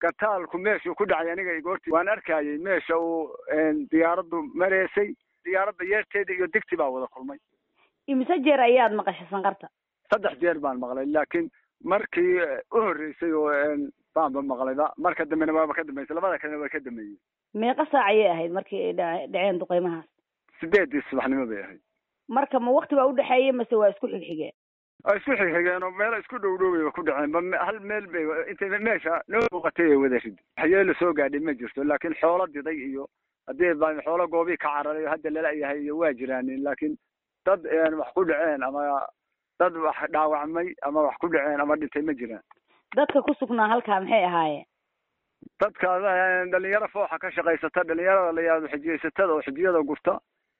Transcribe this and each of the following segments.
gataalku meeshuu ku dhacay aniga igoorti waan arkayay meesha uu diyaaraddu mareysay diyaaradda yeerteeda iyo digti baa wada kulmay imise jeer ayaad maqashay sanqarta saddex jeer baan maqlay laakiin markii u horreysay oo baanba maqlayba marka dambena waaba ka dambeysay labada kalena waa ka dambeeyey meeqa saac ayay ahayd markii ay dha dhaceen duqeymahaas sideedii subaxnimo bay ahayd marka ma wakti baa udhexeeyay mase waa isku xigxigeen ay isku xigxigeen oo meelo isku dhow dhow bayba ku dhaceen ba hal meel bay intay meesha noo muuqatay ay wada rid waxyeelo soo gaadhay ma jirto laakiin xoolo diday iyo haddii ba xoolo goobii ka cararay hadda lala yahay iyo waa jiraanin laakiin dad wax ku dhaceen ama dad wax dhaawacmay ama wax ku dhaceen ama dhintay ma jiraan dadka ku sugnaa halkaa maxay ahaayeen dadka dhalinyaro fooxa ka shaqaysata dhalinyarada la yihahdo xijiyaysatada oo xijiyada gurta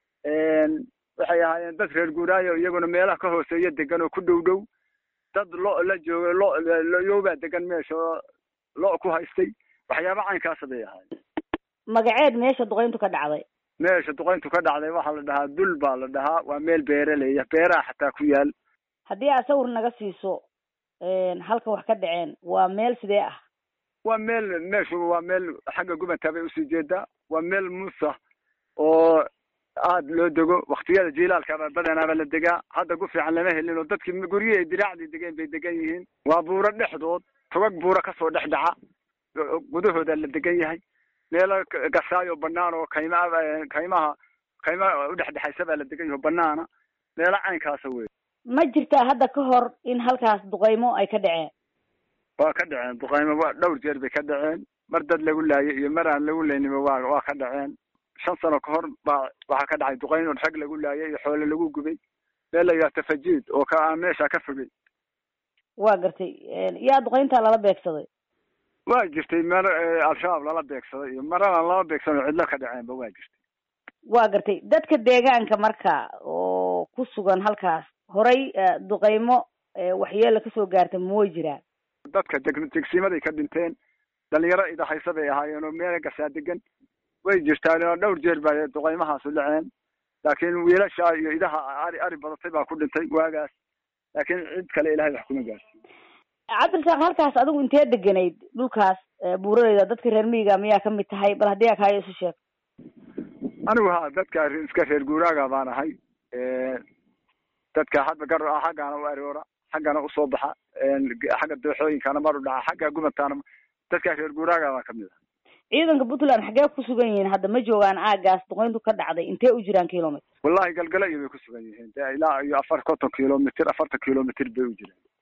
waxay ahaayeen dad reer guuraayo iyaguna meelaha ka hooseeya degan oo ku dhow dhow dad lo la jooga lo loyoobaa degan meesha oo lo ku haystay waxyaaba caynkaasa bay ahaayeen magaceed meesha duqeyntu ka dhacday meesha duqeyntu ka dhacday waxaa la dhahaa dul baa la dhahaa waa meel beeraleya beeraha xataa ku yaal haddii aad sawir naga siiso halka wax ka dhaceen waa meel sidee ah waa meel meeshu waa meel xagga gubantaa bay usii jeedaa waa meel muusa oo aada loo dego waktiyada jiilaalkaba badanaaba la degaa hadda gu fiican lama helin oo dadkii guryihii ay diraacdii degeen bay degan yihiin waa buuro dhexdood togag buuro kasoo dhex dhaca gudahooda la degan yahay meelo gasaayo banaan oo kayma kaymaha kaymaha udhexdhexaysa baa la degan yaho banaana meelo caynkaasa wey ma jirtaa hadda ka hor in halkaas duqeymo ay ka dhaceen waa ka dhaceen duqeymo waa dhowr jeer bay ka dhaceen mar dad lagu laayay iyo mar aan lagu layninba waa waa ka dhaceen shan sano ka hor baa waxaa ka dhacay duqeyn oo rag lagu laayay iyo xoole lagu gubay meel la yidhaha tafajiid oo ka aan meesha ka fogay waa gartay yaa duqeyntaa lala beegsaday waa jirtay mar al-shabaab lala beegsaday iyo marana lala beegsanoo cidlo ka dhaceenba waa jirtay waa gartay dadka deegaanka marka oo ku sugan halkaas horay duqeymo waxyeela kasoo gaarta ma way jiraan dadka degsiimaday ka dhinteen dhalinyaro idahaysa bay ahaayeen oo meel gasaa degan way jirtaan oo dhowr jeer baa duqeymahaasu dhaceen laakiin wiilasha iyo idaha ari ari badatay baa ku dhintay waagaas laakiin cid kale ilahay wax kuma gaarsin cabdirasaaq halkaas adigu intee deganayd dhulkaas buuraleyda dadka reer miyiga miyaa kamid tahay bal haddii aa kaayo isu sheeg anigu ha dadka iska reer guuraaga baan ahay dadka hadda gar xaggana u aroora xaggana usoo baxa xagga dooxooyinkana mar u dhaca xagga gubantaana dadka reer guuraaga baan kamid ah ciidanka puntland xaggee ku sugan yihiin hadda ma joogaan aagaas duqeyntu ka dhacday intee u jiraan kilomitr wallahi galgala iyo bay ku sugan yihiin de ilaa iyo afar konton kilomitr afartan kilomitr bay u jiraan